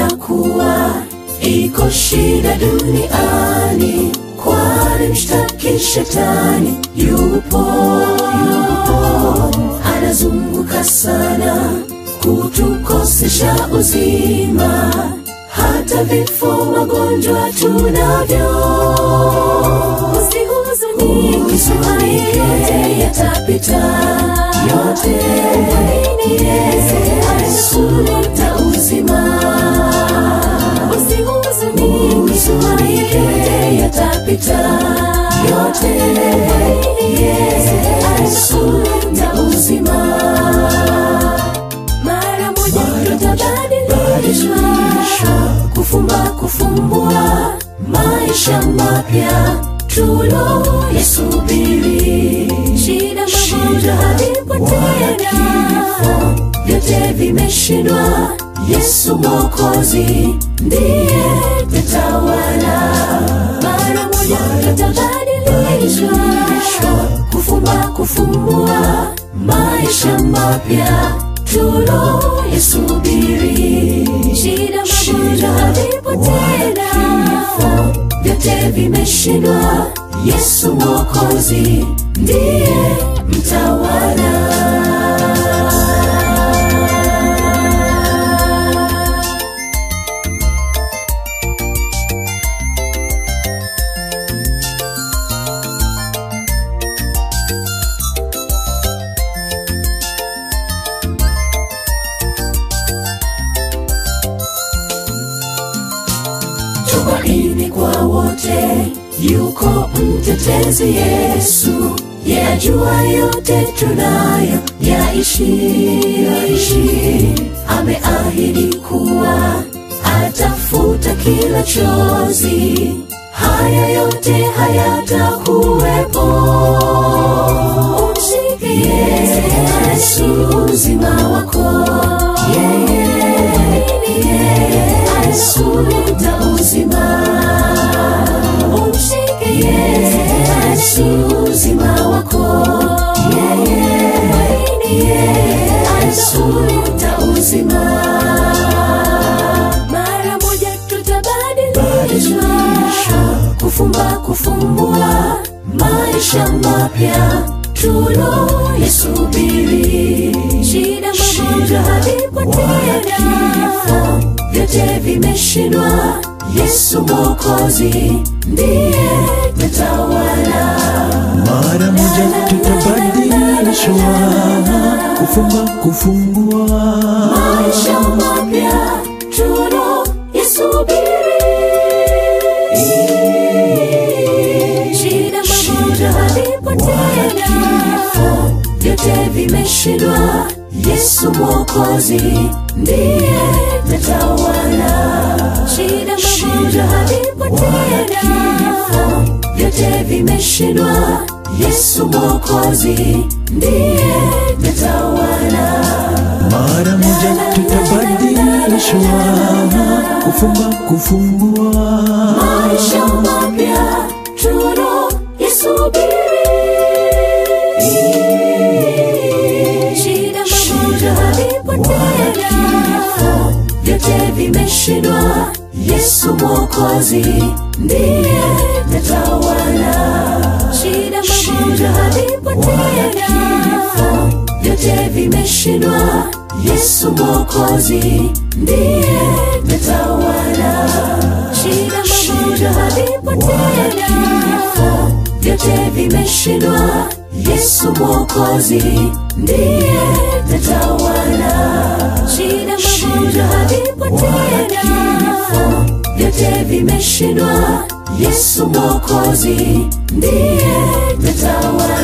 kuwa iko shida duniani, kwani mshtaki shetani yupo, yupo anazunguka sana kutukosesha uzima, hata vifo, magonjwa tunavyo. Usihuzunike, yote yatapita, yote Yesu analeta uzima. Usihuzunike, yote yatapita, yote Yesu analeta uzima mara moja tutabadilishwa, kufumba kufumbua, maisha mapya tulo yasubiri. Shida magonjwa havipo tena, vyote vimeshindwa. Yesu Mwokozi ndiye tatawala. Mara moja tutabadilishwa, kufumba kufumbua, maisha mapya tulo yasubiri. Shida magonjwa havipo tena, vyote vimeshindwa. Yesu Mwokozi ndiye mtawala. tumaini kwa wote, yuko mtetezi Yesu, yajua yote tunayo yaishi, yaishi. Ameahidi kuwa atafuta kila chozi, haya yote hayatakuwepo. Umshike Yesu, uzima wako yeye Yesu leta uzima, umshike Yesu uzima wako yeye Yesu leta uzima. Mara moja tutabadilishwa, kufumba kufumbua, maisha mapya tulo yasubiri. Shida magonjwa havipo tena, vyote vimeshindwa. Yesu Mwokozi ndiye tatawala. Mara moja tutabadilishwa, kufumba kufumbua, maisha mapya tuno yasubiri. Shida magonjwa havipo tena, vyote vimeshindwa. Yesu Mwokozi ndiye tatawala. Shida magonjwa havipo tena, vyote vimeshindwa. Yesu Mwokozi ndiye tatawala. mara moja tutabadilishwa, kufumba kufumbua, maisha mapya tuno yasubiri. Shida magonjwa havipo tena, vyote vimeshindwa. Yesu Mwokozi ndiye tatawala. Shida magonjwa havipo tena, vyote vimeshindwa. Yesu Mwokozi ndiye tatawala. Shida magonjwa havipo tena, vyote vimeshindwa. Yesu Mwokozi ndiye tatawala. Shida magonjwa havipo tena, vyote vimeshindwa. Yesu Mwokozi ndiye tatawala.